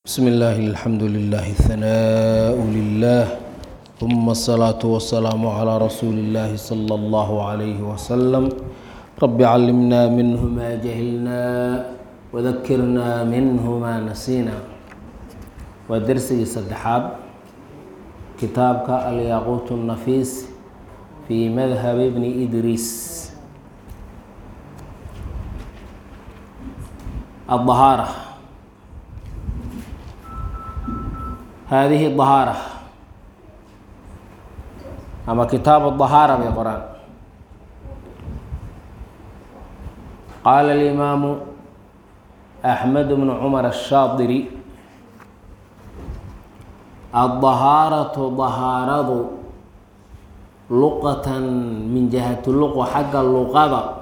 بسم الله الحمد لله الثناء لله ثم الصلاة والسلام على رسول الله صلى الله عليه وسلم رب علمنا منه ما جهلنا وذكرنا منه ما نسينا ودرسي صدحاب كتابك الياقوت النفيس في مذهب ابن إدريس الطهارة هذه الطهارة أما كتاب الطهارة بالقرآن قال الإمام أحمد بن عمر الشاطري الطهارة طهارة لقة من جهة اللغة حق اللغة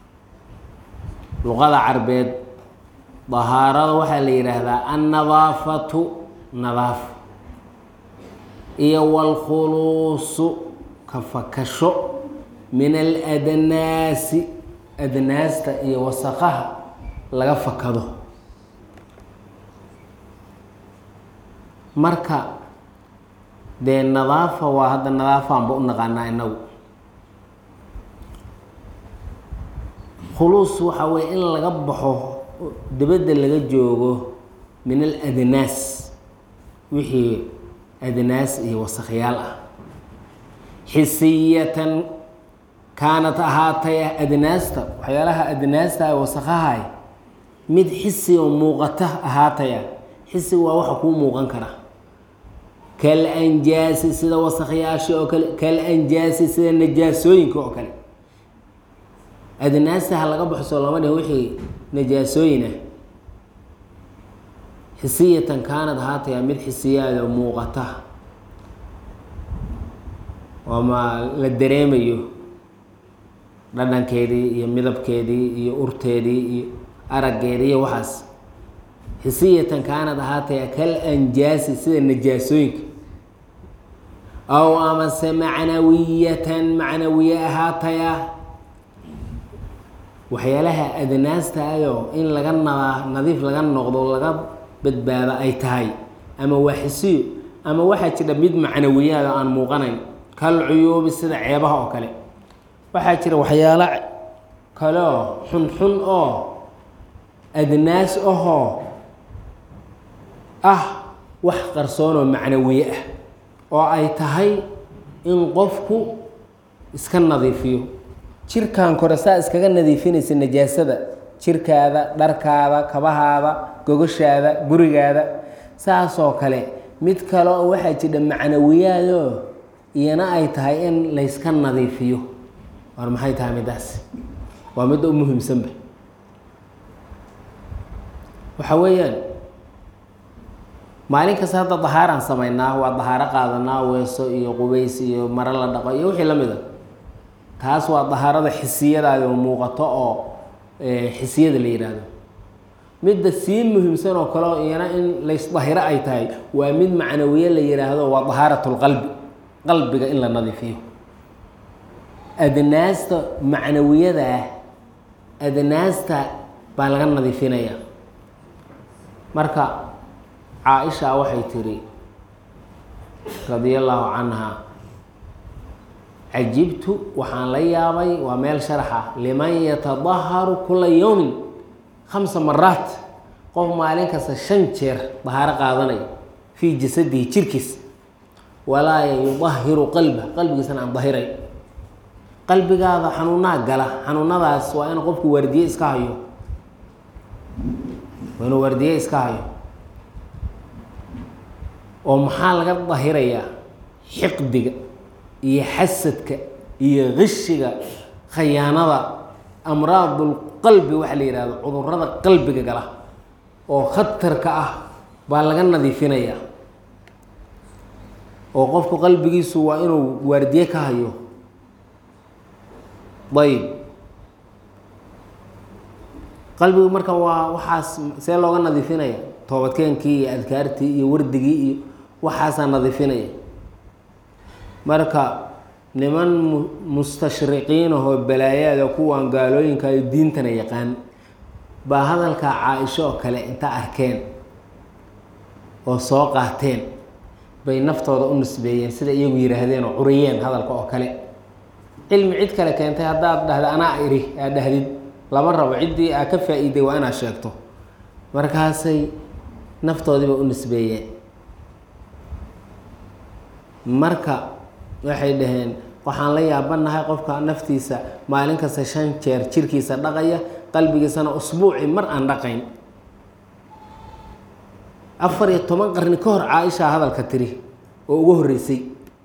لغة عربيد طهارة waxaa la yidhaahdaa annadaafatu nadaafo iyo waalkhuluusu ka fakasho min aladnaasi adnaasta iyo wasaqaha laga fakado marka dee nadaafa waa hadda nadaafaanba u naqaanaa inagu khuluus waxaa weye in laga baxo dibadda laga joogo min aladnaas wixii adnaas iyo wasakyaal ah xisiyatan kaanat ahaatay adnaasta waxyaalaha adnaasta wasakahay mid xisi oo muuqata ahaataya xisiga waa waxa kuu muuqan kara kal anjaasi sida wasakyaasha oo kale kal anjaasi sida najaasooyinka oo kale adnaasta ha laga baxso lama dhihin wixii najaasooyin ah xisiyatan kaanad haataya mid xisiyaada muuqata ama la dareemayo dhadhankeedii iyo midabkeedii iyo urteedii iyo araggeedii iyo waxaas xisiyatan kaanad ahaataya kal anjaasi sida najaasooyinka aw amase macnawiyatan macnawiye ahaataya waxyaalaha adnaasta ayoo in laga nadaa nadiif laga noqdo laga badbaado ay tahay ama waa xisiyo ama waxaa jira mid macnawiyaada aan muuqanayn kal cuyuubi sida ceebaha oo kale waxaa jira waxyaalo kale oo xunxun oo adnaas ahoo ah wax qarsoon oo macnawiye ah oo ay tahay in qofku iska nadiifiyo jirkan kore saa iskaga nadiifinaysa najaasada jirkaada dharkaada kabahaada gogoshaada gurigaada saasoo kale mid kale oo waxaa jira macnawiyaadoo iyana ay tahay in layska nadiifiyo war maxay tahay middaas waa midda u muhiimsanba waxa weeyaan maalin kasta hadda dahaaraan samaynaa waa dahaaro qaadanaa weeso iyo qubays iyo maro la dhaqo iyo wixii la mid a taas waa dahaarada xisiyadaada oo muuqato oo xisiyada la yidhaahdo midda sii muhiimsan oo kale oo iyana in laysdahiro ay tahay waa mid macnawiye la yidhaahdo waa dahaarat lqalbi qalbiga in la nadiifiyo adnaasta macnawiyada ah adnaasta baa laga nadiifinaya marka caa-isha waxay tiri radia allaahu canha cajibtu waxaan la yaabay waa meel sharaxa liman yatadaharu kula yowmin khamsa maraat qof maalin kasta shan jeer dahaaro qaadanaya fii jasadihi jirkiis walaa yudahiru qalba qalbigiisana aan dahiray qalbigaada xanuunaha gala xanuunadaas waa in qofku waardiye iska hayo waa inuu waardiye iska hayo oo maxaa laga dahirayaa xiqdiga iyo xasadka iyo qishiga khayaanada amraadulqalbi waxaa la yihahdo cudurada qalbiga gala oo khatarka ah baa laga nadiifinayaa oo qofku qalbigiisu waa inuu waardiye ka hayo ayb qalbigu marka waa waxaas see looga nadiifinaya toobadkeenkii iyo adkaartii iyo wardigii iyo waxaasaa nadiifinaya marka niman mustashriqiin ahoo balaayaada kuwan gaalooyinka iyo diintana yaqaan baa hadalka caa-isho oo kale inta arkeen oo soo qaateen bay naftooda u nisbeeyeen sida iyagu yidhaahdeen oo curiyeen hadalka oo kale cilmi cid kale keentay haddaad dhahda anaa iri aad dhahdid lama rabo ciddii aa ka faa-iiday waa inaad sheegto markaasay naftoodiiba u nisbeeyeen marka waxay dhaheen waxaan la yaabanahay qofka naftiisa maalin kasta shan jeer jirkiisa dhaqaya qalbigiisana usbuuci mar aan dhaqayn afar iyo toban qarni ka hor caaisha hadalka tiri oo ugu horreysay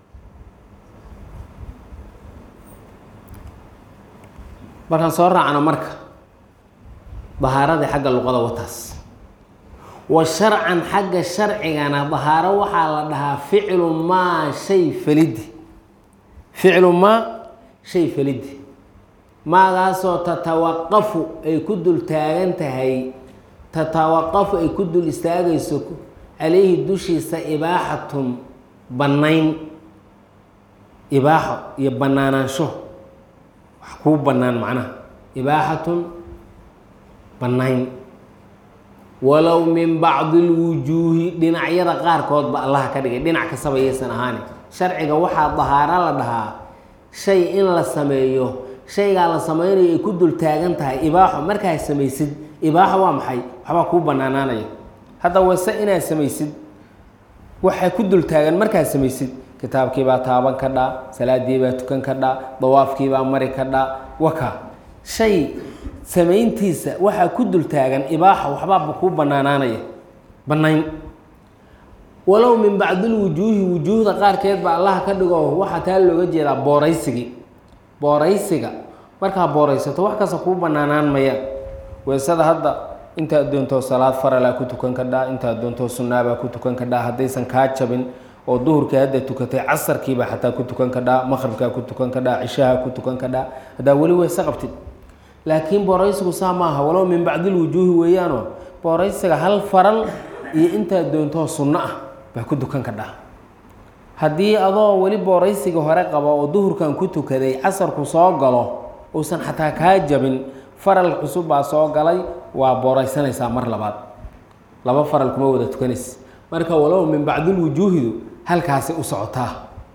markaan soo raacno marka dahaaradii xagga luqada wataas wa sharcan xagga sharcigana dahaaro waxaa la dhahaa ficlu maa shay falidi ficlu maa shay falidi maagaasoo tatawaqafu ay ku dul taagan tahay tatawaqafu ay ku dul istaagayso calayhi dushiisa ibaaxatun bannayn ibaaxo iyo bannaanaansho wax kuu bannaan macnaha ibaaxatun bannayn walow min bacdi lwujuuhi dhinacyada qaarkoodba allaha ka dhigay dhinac kastaba yaysan ahaani sharciga waxaa dahaaro la dhahaa shay in la sameeyo shaygaa la sameynayo ay ku dul taagan tahay ibaaxo markaa samaysid ibaaxo waa maxay waxbaa kuu banaanaanaya hadda wase inaad samaysid waxaa ku dul taagan markaad samaysid kitaabkiibaa taaban ka dhaa salaadiibaa tukan ka dhaa dawaafkiibaa mari ka dhaa waka shay samayntiisa waxaa ku dul taagan ibaaxa waxbaaba kuu banaanaanaya bannayn walow min bacdilwujuuhi wujuuhda qaarkeed ba allaha ka dhigo waxaa taa looga jeedaa booraysigii booraysiga markaa booraysato wax kasta kuu banaanaan mayaan weesada hadda intaad doontoo salaad faralaa ku tukan ka dhaa intaad doontoo sunnaabaa ku tukan ka dhaa haddaysan kaa jabin oo duhurkii hadda tukatay casarkiiba xataa ku tukan ka dhaa maqribkaa ku tukan ka dhaa cishaha ku tukan ka dhaa haddaa weli weese qabtid laakiin booraysigu saa maaha walow min bacdilwujuuhi weeyaanoo booraysiga hal faral iyo intaad doontoo sunno ah baa ku tukan ka dhaa haddii adoo weli booraysiga hore qaba oo duhurkan ku tukaday casarku soo galo uusan xataa kaa jabin faral cusub baa soo galay waa booraysanaysaa mar labaad laba faral kuma wada tukanaysa marka walow min bacdilwujuuhidu halkaasi u socotaa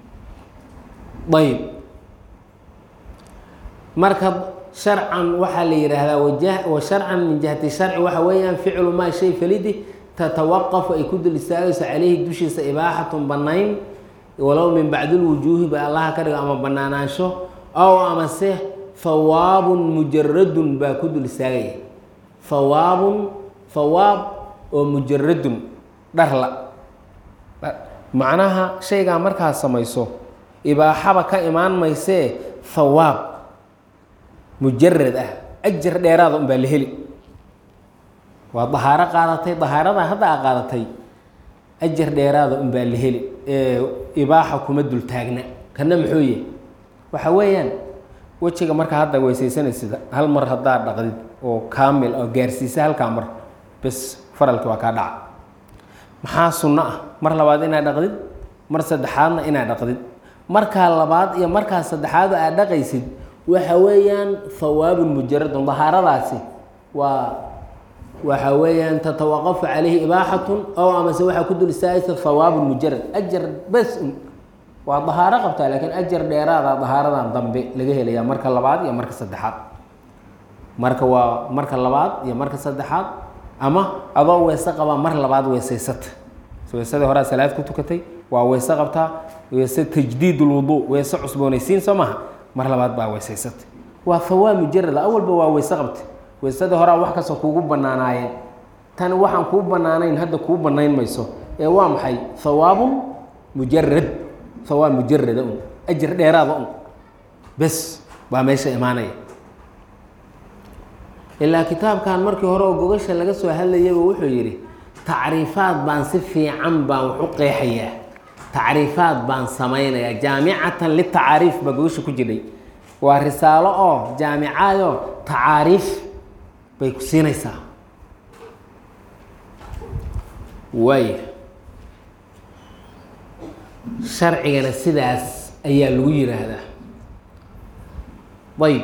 ayb marka sharcan waxaa la yidhaahdaa waja wa sharcan min jihati sharci waxa weeyaan ficlu maa shay falidi tatawaqafu ay ku dul istaagayso caleyhi dushiisa ibaaxatun bannayn walow min bacdilwujuuhi ba allaha ka dhigo ama banaanaansho ow amase hawaabun mujaradun baa ku dul istaagaya hawaabun hawaab oo mujaradun dharla macnaha shaygaa markaad samayso ibaaxaba ka imaan maysee hawaab mujarad ah ajar dheeraada un baa la heli waa dahaaro qaadatay dahaarada hadda a qaadatay ajar dheeraada un baa la heli ibaaxa kuma dul taagna kana muxuu yahy waxa weeyaan wejiga marka hadda weysaysanaysid hal mar haddaad dhaqdid oo kaamil oo gaarsiisa halkaa mar bes faralki waa kaa dhaca maxaa sunno ah mar labaad inaad dhaqdid mar saddexaadna inaad dhaqdid markaa labaad iyo markaa saddexaad aad dhaqaysid waxa weeyaan hawaabun mujaradun dahaaradaasi waa waxa weeyaan tatawaqafu calayhi ibaaxatun ow amase waxaa ku dul istaagaysa hawaabun mujarad ajar bes un waa dahaaro qabtaa laakiin ajar dheeraada dahaaradan dambe laga helayaa marka labaad iyo marka saddexaad marka waa marka labaad iyo marka saddexaad ama adoo weese qabaa mar labaad weesaysata weesadii horaa salaad ku tukatay waa weese qabtaa weese tajdiid lwuduu weese cusboonaysiin soo maha mar labaad baa weesaysata waa hawaab mujarada awalba waa weese qabta weesadii horaa wax kastoo kuugu banaanaayeen tan waxaan kuu banaanayn hadda kuu banayn mayso ee waa maxay hawaabun mujarad hawaab mujarada un ajar dheeraada un bes baa meesha imaanaya ilaa kitaabkan markii hore oo gogasha laga soo hadlayaba wuxuu yidhi tacriifaad baan si fiican baan wax u qeexayaa tacriifaad baan samaynayaa jaamicatan litacaariif baa gogasha ku jiray waa risaalo oo jaamicaadoo tacaariif bay ku siinaysaa waaya sharcigana sidaas ayaa lagu yiraahdaa ayb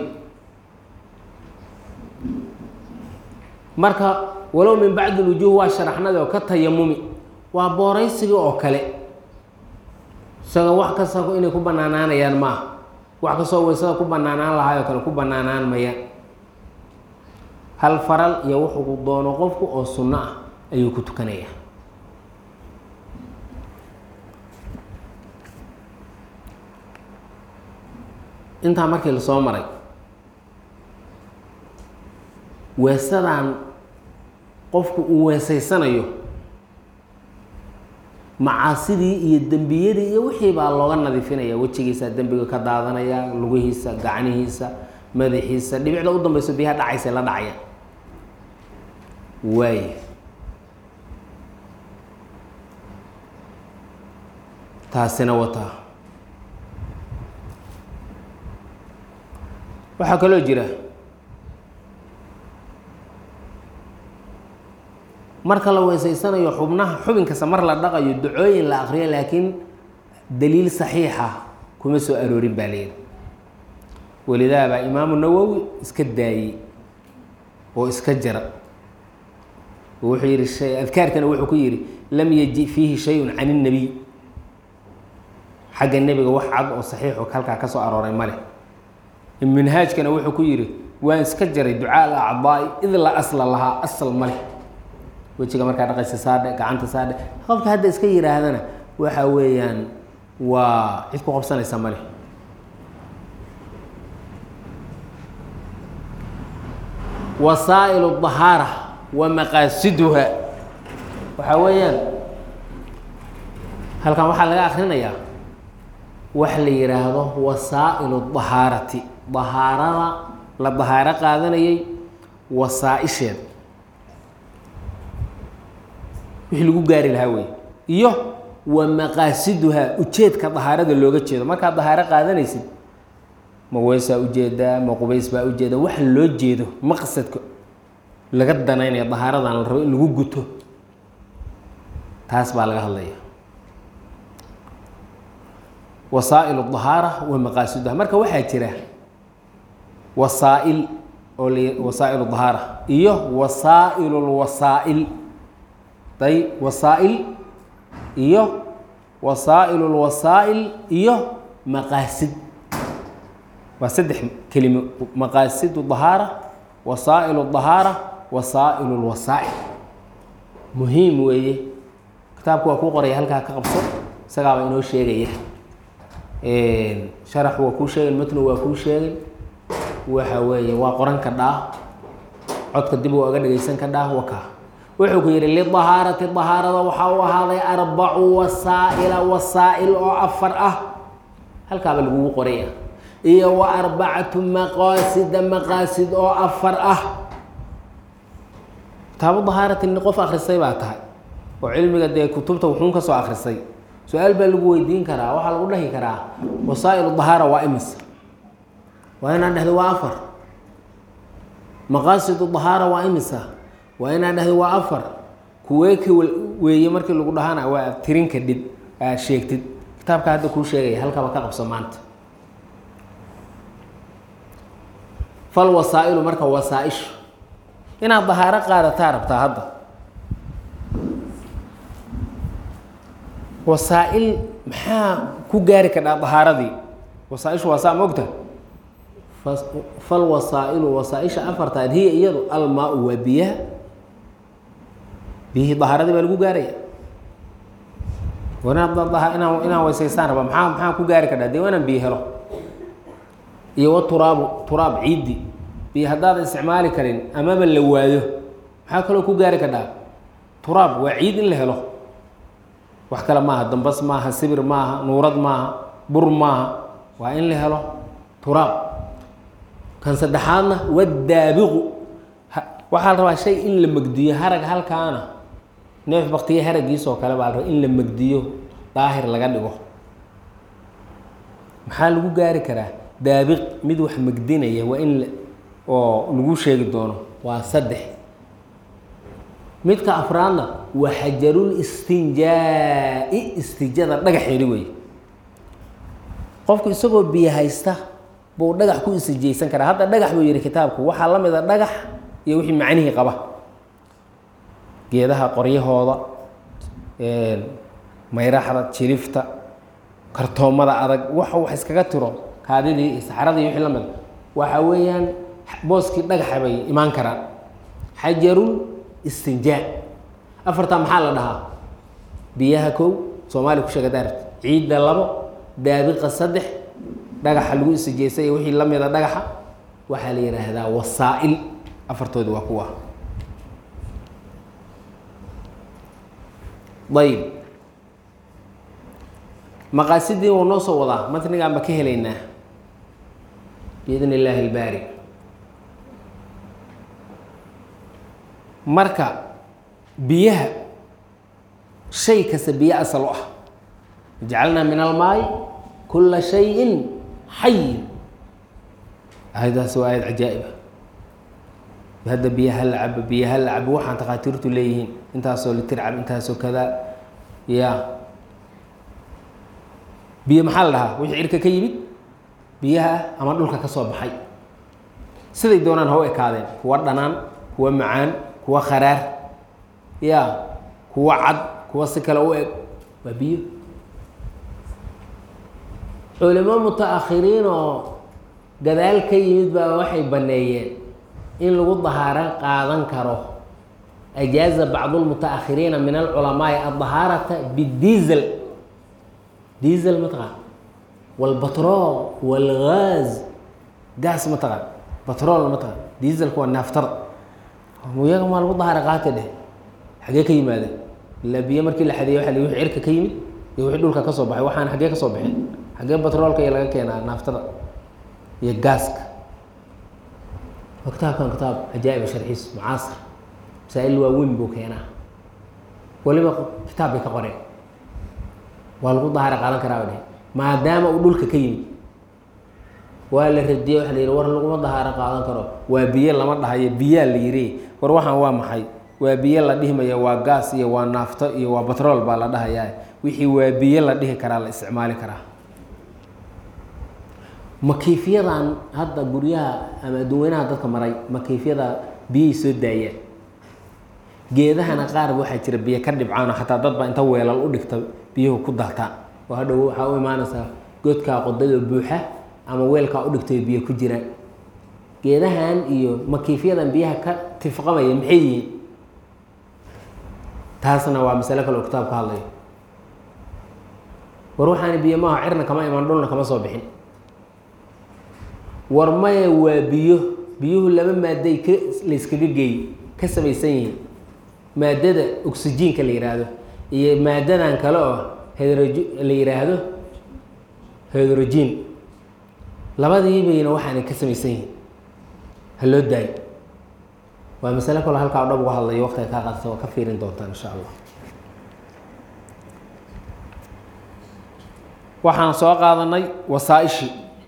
marka walow min bacdi lwujuuh waa sharaxnadi oo ka tayamumi waa booraysigii oo kale isaga wax kasta inay ku banaanaanayaan maaha wax kastoo weysada ku banaanaan lahaayoo kale ku banaanaan maya hal faral iyo wuxuu doono qofku oo sunno ah ayuu ku tukanaya intaa markii lasoo maray weesadan qofku uu weesaysanayo macaasidii iyo dembiyadii iyo wixii baa looga nadiifinaya wejigiisa dembiga ka daadanaya lugihiisa gacnihiisa madaxiisa dhibicda u dambeyso biyaha dhacaysa la dhacaya waay taasina wataa waxaa kaloo jira marka la weesaysanayo xubnaha xubin kasta mar la dhaqayo ducooyin la akriyo laakiin daliil saxiixa kuma soo aroorin baa layidhi walidaa baa imaamu nawowi iska daayey oo iska jara oo wuxuu yihi shay adkaarkana wuxuu ku yihi lam yaji fiihi shayun can الnabiy xagga nebiga wax cad oo saxiixo halkaa ka soo arooray male minhaajkana wuxuu ku yihi waan iska jaray ducaa alacdaai id la asla lahaa asal male wejiga markaa dhaqaysa saadhe gacanta saadhe qofka hadda iska yihaahdana waxa weeyaan waa cid ku qabsanaysa male wasaa'il الطahaara wa maqaasiduha waxaa weeyaan halkan waxaa laga akrinayaa wax la yihaahdo wasaa'il الطahaarati dahaarada la dahaaro qaadanayay wasaa-isheeda wixii lagu gaari lahaa wey iyo wa maqaasiduhaa ujeedka dahaarada looga jeedo markaad dahaaro qaadanaysid ma weysaa ujeedaa ma qubays baa ujeeda waxa loo jeedo maqsadka laga danaynaya dahaaradan la rabo in lagu guto taas baa laga hadlaya wasaa'il dahaara wa maqaasiduha marka waxaa jira wasaa'il oo l wasaa'il dahaara iyo wasaa'il lwasaa'il day wasaa'il iyo wasaa'il lwasaa'il iyo maqaasid waa saddex kelimo maqaasidu dahaara wasaa'il dahaara wasaa'il lwasaa'il muhiim weeye kitaabku waa kuu qoraya halkaa ka qabso isagaaba inoo sheegaya sharax waa kuu sheegay matnu waa kuu sheegay waxa weeye waa qoran ka dhaah codka dib waa aga dhegeysan ka dhaah waka wuxuu ku yidhi lidahaarati dahaarada waxaa u ahaaday arbacu wasaa'ila wasaa'il oo afar ah halkaaba lagugu qoraya iyo wa arbacatu maqaasida maqaasid oo afar ah kitaabu dahaarati ni qof akrisay baa tahay oo cilmiga dee kutubta wuxuun ka soo akrisay su-aal baa lagu weydiin karaa waxaa lagu dhahi karaa wasaa'il dahaara waa imis waa inaan dhehdo waa afar maqaasidu dahaara waa imisa waa inaan dhehdo waa afar kuwee ka weeye markii lagu dhahana waa tirinka dhib aad sheegtid kitaabka hadda kuu sheegaya halkaba ka qabso maanta fal wasaa'ilu marka wasaa-ishu inaad dahaaro qaadataa rabtaa hadda wasaa-il maxaa ku gaari kadhaa dahaaradii wasaa-ishu waa saa ma ogta fal wasaa'ilu wasaa-isha afartaad hiya iyadu almaa-u waa biyaha biyihii dahaaradii baa lagu gaaraya inaan inaan weysaystaan raba maxaa maxaa ku gaari kadhaa dee waa inaan biyo helo iyo wa turaabu turaab ciiddi biyo haddaadan isticmaali karin amaba la waayo maxaa kaloo ku gaari kadhaa turaab waa ciid in la helo wax kale maaha dambas maaha sibir maaha nuurad maaha bur maaha waa in la helo turaab kan saddexaadna wadaabiqu waxaa la rabaa shay in la megdiyo harag halkaana neef baktiye haragiisoo kale baa la rabaa in la megdiyo daahir laga dhigo maxaa lagu gaari karaa daabiq mid wax megdinaya waa in oo lagu sheegi doono waa saddex midka afraadna waa xajarul istinjaa-i istijada dhagaxeedi wey qofku isagoo biyo haysta buu dhagax ku istijaysan karaa hadda dhagax buu yihi kitaabku waxaa la mid a dhagax iyo wixii macnihii qaba geedaha qoryahooda mayraxda jilifta kartoomada adag waxa wax iskaga tiro kaadidii iyo saxaradii wixii la mid waxa weeyaan booskii dhagaxa bay imaan karaan xajarul istinjaa afartaa maxaa la dhahaa biyaha kow soomaaliya ku sheega daarat ciidda labo daabiqa saddex dhagaxa lagu istijeystay iyo wixii la mida dhagaxa waxaa la yidhaahdaa wasaa'il afartoodi waa kuwa ayb maqaasidii wuu noo soo wadaa matnigaan ba ka helaynaa biidn illaahi ilbaari marka biyaha shay kasta biyo asal u ah jacalnaa min almaai kula shayin xayin aayadaas waa aayad cajaa'iba hadda biyaha la cabo biyaha la cabo waxaan takhaatiirtu leeyihiin intaasoo litir cab intaasoo kadaa ya biyo maxaa la dhahaa wixii cirka ka yimid biyaha ama dhulka ka soo baxay siday doonaan ha u ekaadeen kuwa dhanaan kuwa macaan kuwa kharaar ya kuwa cad kuwa si kale u eg waa biyo culimo muta-akhiriin oo gadaal ka yimid baa waxay banneeyeen in lagu dahaaro qaadan karo ajaaza bacdu lmuta-akhiriina min alculamaai adahaarata bidiisel diesel mataqaan walbatrool walgaaz gaas mataqaan batrool mataqaan dieselka waa naaftada iyaga maa lagu dahaara qaata dheh xagee ka yimaada ilaa biyo markii la xadeeye waa l wixii cirka ka yimid iyo wixii dhulka ka soo baxay waxaan xagee ka soo baxeen xagee batroolka iyo laga keenaa naaftada iyo gaaska waa kitaabkan kitaab cajaa'iba sharxiis mucaasir masaa-il waaweyn buu keenaa waliba kitaab bay ka qoreen waa lagu dahaara qaadan karaa dheh maadaama uu dhulka ka yimid waa la radiyey waa la yihi war laguma dahaaro qaadan karo waa biyo lama dhahayo biyaa la yiri war waxaan waa maxay waa biyo la dhihmaya waa gaas iyo waa naafto iyo waa batrool baa la dhahayaa wixii waa biyo la dhihi karaa la isticmaali karaa makiifyadan hadda guryaha ama adduweynaha dadka maray makiifyada biyay soo daayaan geedahana qaar waxaa jira biyo ka dhibcaano xataa dad baa inta weelal u dhigta biyuhu ku daataan oo hadhow waxaa u imaanaysaa godkaa qodada buuxa ama weelkaa u dhigtay biyo ku jiraan geedahan iyo makiifyadan biyaha ka tifqamaya maxay yihiin taasna waa masalo kale oo kitaab ka hadlayo war waxaana biyo maaha cirna kama imaan dhulna kama soo bixin war maya waa biyo biyuhu laba maaday ka layskaga geey ka samaysan yihiin maadada oxyjiinka la yihaahdo iyo maadadan kale oo hedroj la yihaahdo hedrojiin labadiibayna waxaanay ka samaysan yihiin ha loo daayo waa masale kaloo halkaa o dhab uga hadlayo waqtiga kaa qaadata waa ka fiirin doontaan insha allah waxaan soo qaadanay wasaaishii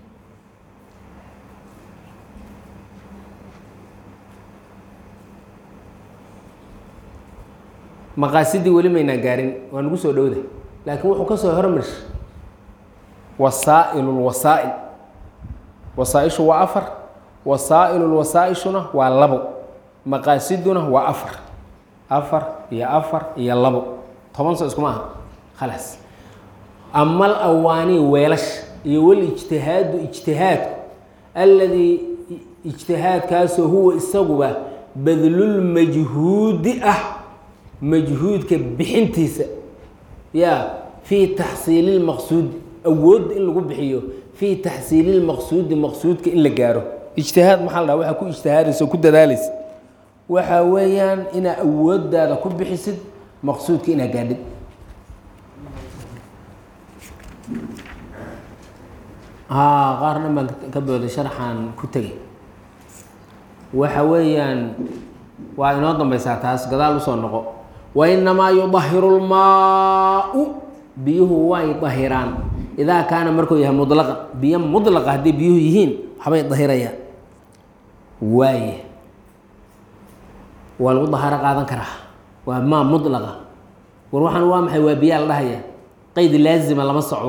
maqaasidii weli maynaan gaarin waa nagu soo dhowda laakiin wuxuu ka soo hormarshay wasaa'il lwasaa'il wasaaishu waa afar wasaa'il lwasaa-ishuna waa labo maqaasiduna waa afar afar iyo afar iyo labo toban soo iskuma aha khalaas amal awaanii weelasha iyo wal ijtihaadu ijtihaadku alladii ijtihaadkaasoo huwa isaguba badlulmajhuudi ah majhuudka bixintiisa ya fii taxsiili lmaqsuudi awoodda in lagu bixiyo fii taxsiili lmaqsuudi maqsuudka in la gaaro ijtihaad maxaa la dhaha waxaa ku ijtihaadaysa oo ku dadaalaysa waxa weeyaan inaa awooddaada ku bixisid maqsuudka inaa gaadhid haa qaar dhan baan ka booday sharxaan ku tegay waxa weeyaan waa inoo dambaysaa taas gadaal usoo noqo wainamaa yudahiru lmaau biyuhu way dahiraan idaa kaana markuu yahay mudlaqa biyo mudlaqa hadday biyuhu yihiin waxbay dahirayaan waaye waa lagu dahaaro qaadan karaa waa maa mudlaqa war waxaan waa maxay waa biyaa la dhahaya qeyd laazima lama socdo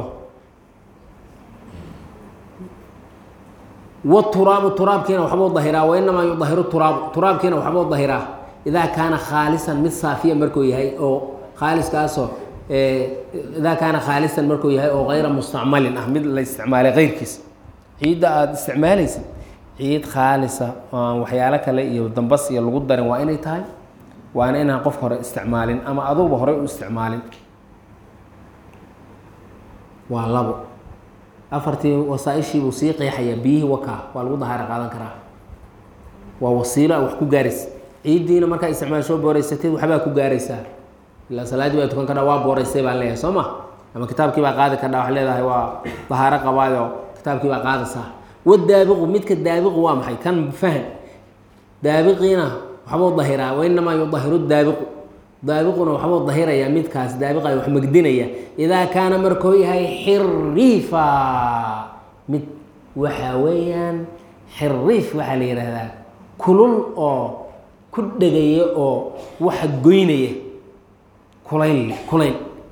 waturaabu turaabkiina waxbuu dahiraa wainamaa yudahiru turaabu turaabkiina waxbuu dahiraa idaa kaana khaalisan mid saafiya markuu yahay oo khaaliskaasoo idaa kaana khaalisan markuu yahay oo kayra mustacmalin ah mid la isticmaalay keyrkiis ciidda aada isticmaalaysid ciid khaalisa oo aan waxyaalo kale iyo dambas iyo lagu darin waa inay tahay waana inaan qofka hore isticmaalin ama aduguba horey u isticmaalin waa labo afartii wasaaishiibuu sii qeexayaa biyihii wakaa waa lagu dahaaro qaadan karaa waa wasiilo a wax ku gaaraysa ciiddiina markaa isticmaasho booreysatid waxbaa ku gaaraysaa ilaa salaaddii baa tukan kadhaa waa booreysay baan leeyahay soo ma ama kitaabkii baa qaadi kadhaa wax leedahay waa dahaaro qabaayo kitaabkii baa qaadaysaa wadaabiqu midka daabiqu waa maxay kan fahan daabiqiina waxbuu dahiraa wainamaa yudahiru daabiqu daabiquna waxbuu dahirayaa midkaas daabiqa wax magdinaya idaa kaana markuu yahay xiriifa mid waxaa weeyaan xiriif waxaa la yidhaahdaa kulul oo ku dhegaya oo waxa goynaya kulayl kulayl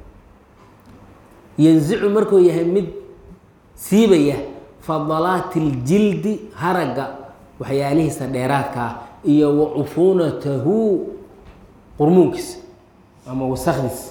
yanzicu markuu yahay mid siibaya fadalaati اljildi haragga waxyaalihiisa dheeraadka ah iyo wa cufuunatahu qurmuunkiisa ama wasakdiisa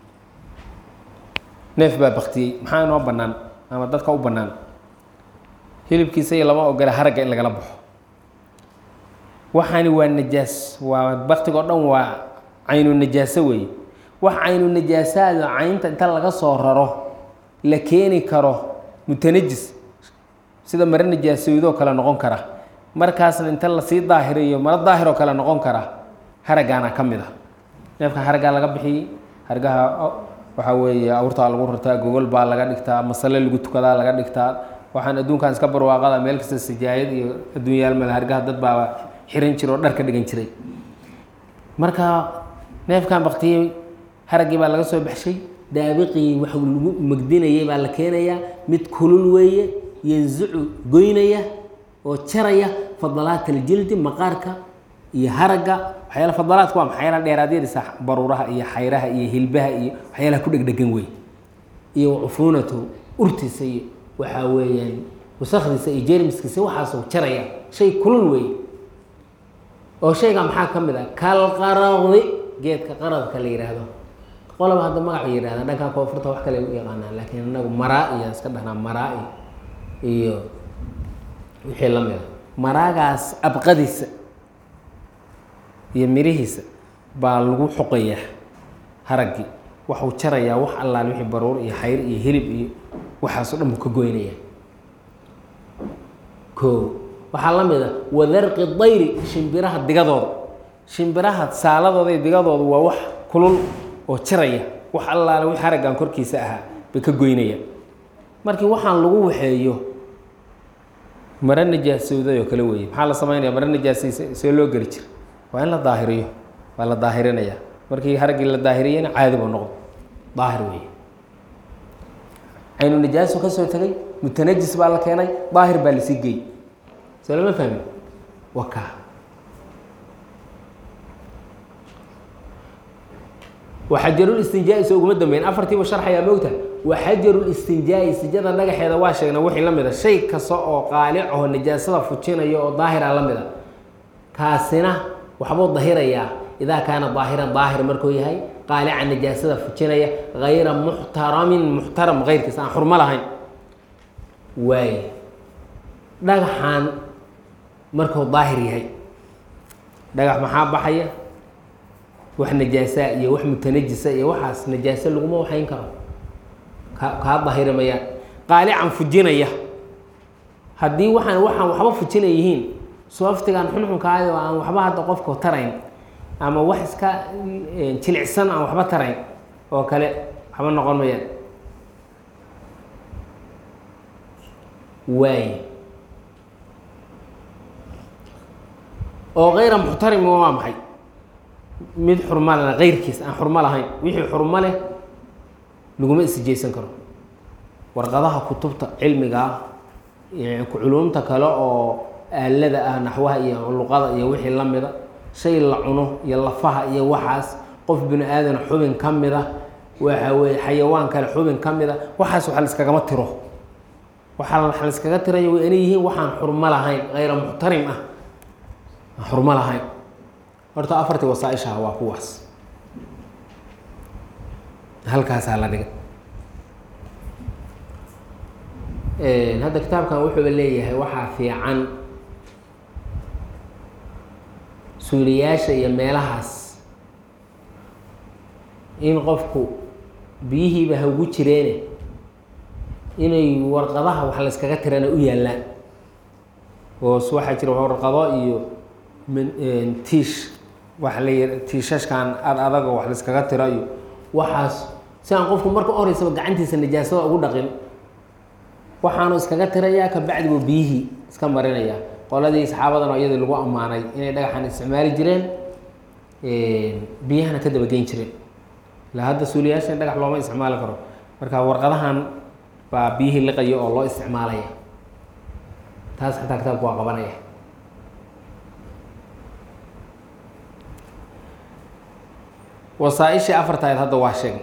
neef baa baktiyey maxaa inoo bannaan ama dadka u bannaan hilibkiisa iyo lama ogola haragga in lagala baxo waxaani waa najaas waa baktigo dhan waa caynu najaaso weeye wax caynu najaasaado caynta inta laga soo raro la keeni karo mutanajis sida mare najaasowdoo kale noqon kara markaasna inta lasii daahiriyo maro daahiroo kale noqon kara haraggaana ka mid a neefka haraggaa laga bixiyey hargaha waxaa weeye awrtaa lagu rartaa gogol baa laga dhigtaa masale lagu tukadaa laga dhigtaa waxaan adduunkan iska barwaaqada meel kasta sijaayad iyo adduunyaal male hargaha dad baa xiran jira oo dhar ka dhigan jiray marka neefkan baktiyey haraggii baa laga soo baxshay daabiqii wax lagu magdinayay baa la keenayaa mid kulul weeye yanzicu goynaya oo jaraya fadalaat aljildi maqaarka iyo haragga waxyaala fadalaadka waa maxayala dheeraadyadiisa baruuraha iyo xayraha iyo hilbaha iyo waxyaalaha ku dhegdhegan wey iyo cufuunatu urtiisa iyo waxaa weeyaan wasakdiisa iyo jermiskiisa waxaasuu jaraya shay kulul weeye oo shayga maxaa ka mid ah kalqaradi geedka qaradka la yidhaahdo qolaba hadda magaca yidhahda dhankan koonfurta wax kale u yaqaanaa laakiin inagu maraa iyaan iska dhahnaa maraa iyo wixii la mida maraagaas abqadiisa iyo mirihiisa baa lagu xoqayaa haraggii waxuu jarayaa wax allaal wixii baruur iyo xayr iyo hilib iyo waxaasoo dhan buu ka goynaya ko waxaa la mid a wadarqi dayri shimbiraha digadooda shimbiraha saaladooda iyo digadooda waa wax kulul oo jaraya wax allaale wix haraggan korkiisa ahaa bay ka goynaya markii waxaan lagu waxeeyo mare najaasowday oo kale weeye maxaa la samaynaya mare najaasay see loo geli jira waa in la daahiriyo waa la daahirinaya markii haraggii la daahiriyena caadi buu noqdo daahir weeye caynu najaaso ka soo tegay mutanajis baa la keenay daahir baa lasii gey soo lama fahmin waa kaa waxajarulistinjaa-i soo uguma dambeyn afartiiba sharxayaa moogta waxajarulistinjaa-i sijada dhagaxeeda waa sheegna wixii la mid a shay kasta oo qaalicaho najaasada fujinaya oo daahira la mid a kaasina waxbuu dahirayaa idaa kaana daahiran daahir markuu yahay qaalica najaasada fujinaya hayra muxtaramin muxtaram keyrkiisa aan xurmo lahayn waay dhagaxan markuu daahir yahay dhagax maxaa baxaya wax najaasaa iyo wax mutanajisa iyo waxaas najaaso laguma waxayn karo ka kaa dahirimayaan qaalican fujinaya haddii waxaan waxaan waxba fujinay yihiin sooftigan xunxunkaayo aan waxba hadda qofka tarayn ama wax iska jilicsan aan waxba tarayn oo kale waxba noqon mayaan waay oo kayra muxtarim waa maxay mid xurmo lena keyrkiis aan xurmo lahayn wixii xurmo leh laguma isjeysan karo warqadaha kutubta cilmiga ah culumta kale oo aalada ah naxwaha iyo luqada iyo wixii la mida shay la cuno iyo lafaha iyo waxaas qof bini aadan xubin ka mida waxa weye xayawaan kale xubin ka mida waxaas waxa laiskagama tiro waxaa waxa laiskaga tirayo waa inay yihiin waxaan xurmo lahayn hayra muxtarim ah aan xurmo lahayn horta afartii wasaaishaha waa kuwaas halkaasaa la dhigay hadda kitaabkan wuxuuba leeyahay waxaa fiican suuliyaasha iyo meelahaas in qofku biyihiiba haugu jireene inay warqadaha wax layskaga tirana u yaallaan oo waxaa jira warqado iyo tiish waxa la yih tiishashkan ad adago wax layskaga tiro iyo waxaas si aan qofku marka horeysaba gacantiisa najaasada ugu dhaqin waxaanu iskaga tirayaa kabacdi buu biyihii iska marinaya qoladii saxaabadan oo iyadii lagu ammaanay inay dhagaxan isticmaali jireen biyahana ka dabageyn jireen ila hadda suuliyaashan dhagax looma isticmaali karo marka warqadahan baa biyihii liqaya oo loo isticmaalaya taas xataa kitaabku waa qabanaya wasaaishii afartayd hadda waa sheegay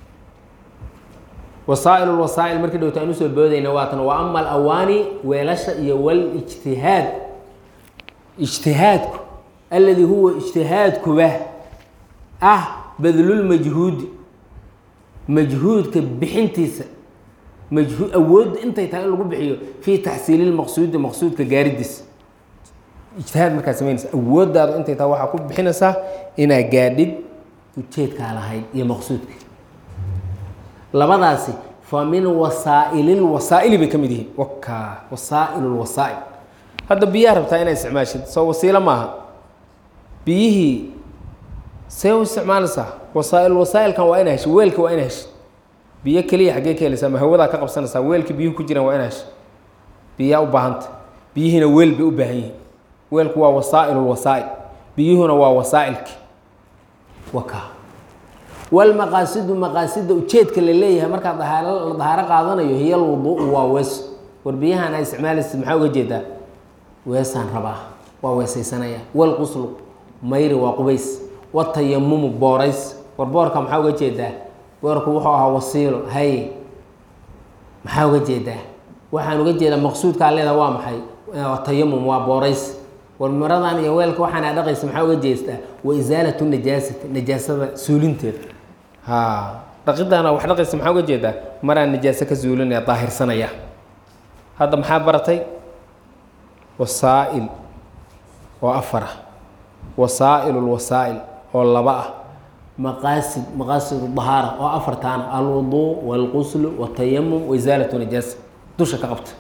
wasaail lwasaa'il markii dhowta aan usoo boodayna waatan wa ama alawaani weelasha iyo walijtihaad ijtihaadku alladii huwa ijtihaadkuba ah badlulmajhuudi majhuudka bixintiisa majhu awoodda intay tahay in lagu bixiyo fii taxsiili lmaqsuudi maqsuudka gaaridiisa ijtihaad markaa samaynaysa awooddaadu intay tahay waxaa ku bixinaysaa inaa gaadhid ujeedkaa lahayd iyo maqsuudka labadaasi fa min wasaa'ili lwasaa'ili bay ka mid yihiin waka wasaa'il lwasaa'il hadda biyaha rabtaa inaa isticmaashid soo wasiilo maaha biyihii see u isticmaalaysaa wasaa'il wasaa'ilkan waa ina heshid weelka waa ina heshid biyo keliya xaggee ka helaysaa ma hawadaa ka qabsanaysaa weelkii biyuhu ku jiraan waa ina heshid biyaa u baahanta biyihiina weel bay u baahan yihiin weelku waa wasaa'il lwasaa'il biyuhuna waa wasaa'ilki waka walmaqaasidu maqaasida ujeedka la leeyahay markaad dahaaro la dahaaro qaadanayo hiya alwuduu'u waa wees war biyahan aa isticmaalaysid maxaa uga jeedaa weesaan rabaa waa weesaysanaya walquslu mayri waa qubays watayamumu boorays war boorka maxaa uga jeedaa boorku wuxuu ahaa wasiilo hay maxaa uga jeedaa waxaan uga jeedaa maqsuudkaa leedaha waa maxay tayamum waa boorays war maradan iyo weelka waxaan aa dhaqaysa maxaa uga jeestaa wa isaalatu najaasati najaasada suulinteeda ha dhaqidaana wax dhaqaysa maxaa uga jeedaa maraan najaaso ka suulinaya daahirsanaya hadda maxaa baratay wasaa'il oo afar ah wasaa'il lwasaa'il oo laba ah maqaasid maqaasid dahaara oo afartaana alwuduu walquslu watayamum waisaalatu najaasa dusha ka qabta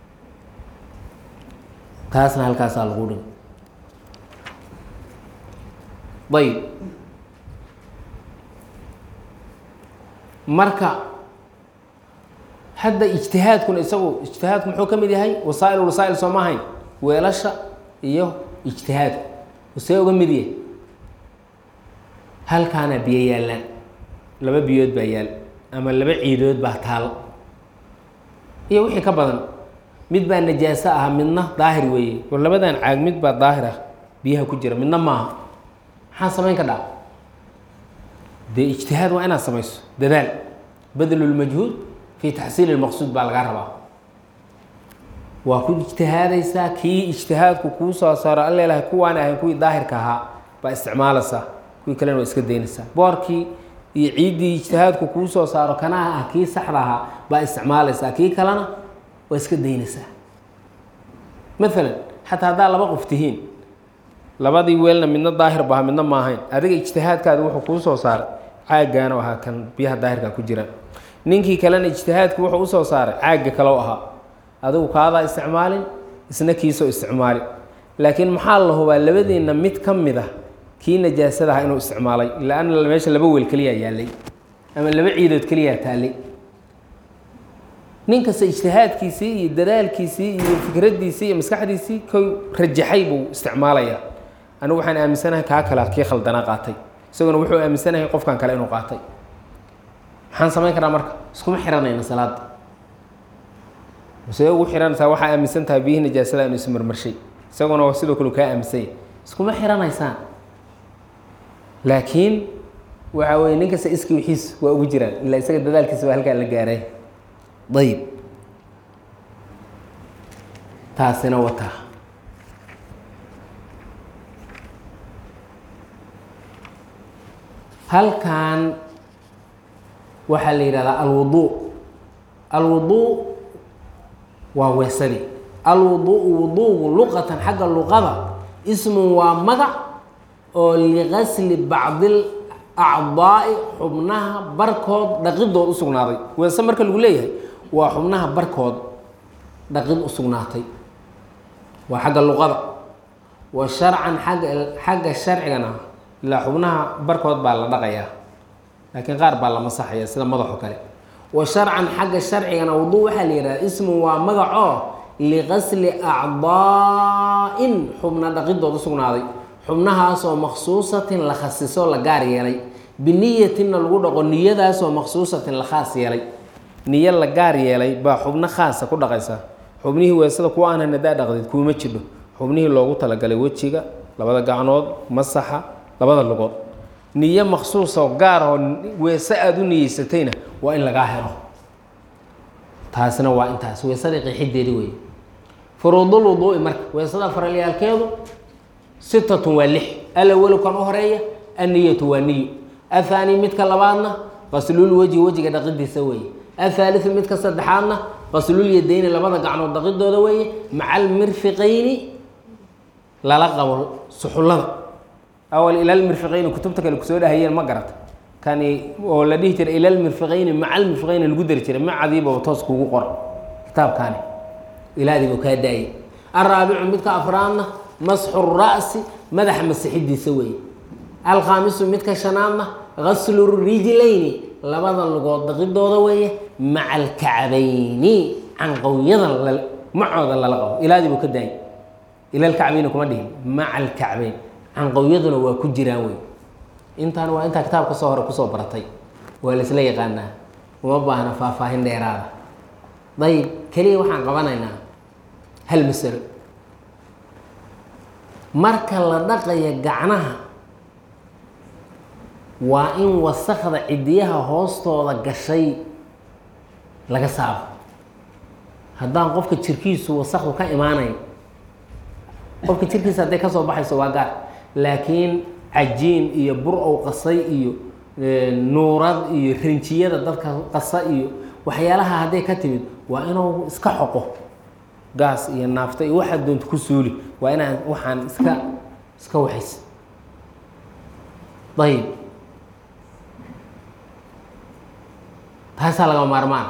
taasna halkaasaa lagu dhigay ayb marka hadda ijtihaadkuna isagu ijtihaadku muxuu ka mid yahay wasaa'il wasaa'il soo ma ahayn weelasha iyo ijtihaadku see uga mid yahay halkaana biyo yaallaan laba biyood baa yaal ama laba ciidood baa taal iyo wixii ka badan mid baa najaaso ah midna daahir weeye war labadan caag mid baa daahir ah biyaha ku jira midna maaha maxaa samayn ka dhaca dee ijtihaad waa inaad samayso dadaal badlulmajhuud fi taxsiili lmaqsuud baa lagaa rabaa waa ku ijtihaadaysaa kii ijtihaadku kuu soo saaro an leelahay kuwaan ahayn kuwii daahirka ahaa baa isticmaalaysaa kuwii kalena waa iska daynaysaa boorkii iyo ciiddii ijtihaadku kuu soo saaro kanaha ah kii saxda ahaa baa isticmaalaysaa kii kalena waa iska daynaysaa maalan xataa haddaa laba qof tihiin labadii weelna midna daahir baha midna maahayn adiga ijtihaadkaadi wuxuu kuu soo saaray caaggaanu ahaa kan biyaha daahirka ku jiraan ninkii kalena ijtihaadku wuxuu usoo saaray caagga kaloo ahaa adigu kaadaa isticmaalin isna kiisoo isticmaalin laakiin maxaa la hubaa labadiinna mid ka mid ah kii najaasada aha inuu isticmaalay la-anna meesha laba weel keliyaa yaallay ama laba ciidood keliyaa taallay nin kasta ijtihaadkiisii iyo dadaalkiisii iyo fikraddiisii iyo maskaxdiisii kow rajaxay buu isticmaalayaa anigu waxaan aaminsanahay kaa kale kii khaldanaa qaatay isaguna wuxuu aaminsanahay qofkan kale inuu qaatay maxaan samayn karaa marka iskuma xiranayna salaada see ugu xiranaysaa waxaa aaminsan tahay biyihii najaasada inuu ismarmarshay isaguna sidoo kale kaa aaminsanya iskuma xiranaysaan laakiin waxa weye nin kasta iski wixiis waa ugu jiraan ilaa isaga dadaalkiisa baa halkaa la gaaray ayib taasina wataa halkan waxaa la yidhahdaa alwuduu alwuduu waa weesadii alwuduu wuduugu luqatan xagga luqada ismun waa magac oo liqasli bacdil acdaa'i xubnaha barkood dhaqidood u sugnaaday weese marka lagu leeyahay waa xubnaha barkood dhaqid u sugnaatay waa xagga luqada wa sharcan agga xagga sharcigana ilaa xubnaha barkood baa la dhaqayaa laakiin qaar baa la masaxaya sida madaxo kale wa sharcan xagga sharcigana wuduu waxaa la yihahda ismun waa magacoo liqasli acdaa'in xubna dhaqidood u sugnaaday xubnahaasoo maksuusatin la khasiso la gaar yeelay biniyatinna lagu dhaqo niyadaasoo maksuusatin la khaas yeelay niyo la gaar yeelay baa xubno khaasa ku dhaqaysa xubnihii weesada kuwa aanan hadaa dhaqdid kuuma jidho xubnihii loogu talagalay wejiga labada gacnood masaxa labada lugood niyo maksuusoo gaar oo weese aada u niyeysatayna waa in lagaa helo taasina waa intaas weesadii qeexideedi wey furuudul wuduu'i marka weesada faralyaalkeedu sitatun waa lix alawalu kan u horeeya anniyatu waa niyo athaani midka labaadna qaslul wejhi wejiga dhaqidiisa weeye athaaliu midka saddexaadna qaslul yadayni labada gacnood dhaqidooda weeye maca almirfiqayni lala qabo suxullada awal ilalmirfiqayni kutubta kale kusoo dhahayeen ma garata kani oo la dhihi jiray ilalmirfiqayni maca almirfiqayni lagu dari jiray macadiiba toos kuugu qora kitaabkaani ilaadiibu kaa daayay alraabicu midka afraadna masxu ra'si madaxa masixidiisa weeye alkhaamisu midka shanaadna gaslu rijlayni labada lugood dhaqidooda weeye maca alkacbayni canqowyada macooda lala qabo ilaadii buu ka daayay ila alkacbayni kuma dhihin maca alkacbayn canqowyaduna waa ku jiraan wey intaan waa intaa kitaabka soo hore kusoo baratay waa la isla yaqaanaa uma baahna faahfaahin dheeraada dayib keliya waxaan qabanaynaa hal masalo marka la dhaqaya gacnaha waa in wasakda cidiyaha hoostooda gashay laga saaro haddaan qofka jirkiisu wasakdu ka imaanayn qofka jirkiisa hadday kasoo baxayso waa gaar laakiin cajiin iyo bur ow qasay iyo nuurad iyo rinjiyada dadka qasa iyo waxyaalaha hadday ka timid waa inuu iska xoqo gaas iyo naafta iyo waxaad doonta ku suuli waa inaan waxaan iska iska waxays ayib taasaa laga maarmaan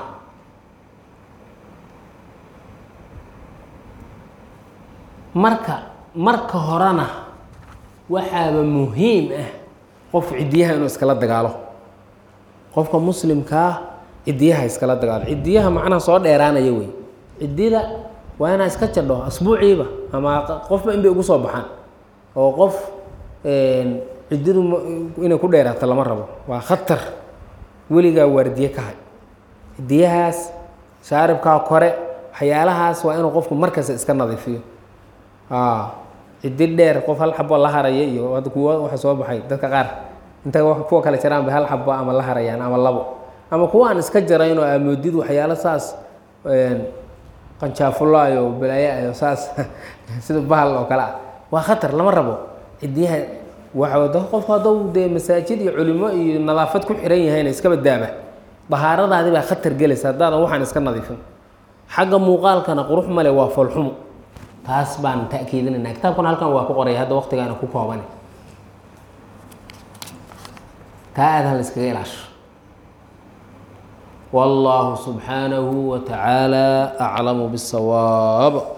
marka marka horena waxaaba muhiim ah qof cidiyaha inuu iskala dagaalo qofka muslimkaa cidiyaha iskala dagaalo cidiyaha macnaha soo dheeraanaya wey cidida waa inaa iska jadho asbuuciiba ama qofba in bay ugu soo baxaan oo qof cididu inay ku dheeraato lama rabo waa khatar weligaa waardiye ka hay cidiyahaas shaaribkaa kore waxyaalahaas waa inuu qofku markasta iska nadiifiyo cidi dheer qof hal xabo la haraya iyo hadda kuwa waxa soo baxay dadka qaar inta kuwa kale jaraan bay hal xabo ama la harayaan ama labo ama kuwa aan iska jarayn oo amoodid waxyaalo saas qanjaafulaayo balaayo saas sida bahal oo kale ah waa khatar lama rabo cidiyaha waa qofku hadduu dee masaajid iyo culimo iyo nadaafad ku xiran yahayna iska badaaba dahaaradaadi baa khatar gelaysa haddaadan waxaan iska nadiifin xagga muuqaalkana qurux male waa foolxumo taas baan ta'kiidinayna kitaabkuna halkan waa ku qoraya hadda waqtigaana ku kooban taa aad hal iskaga ilaasho والله سبحانه وتعالى أعلم بالصواب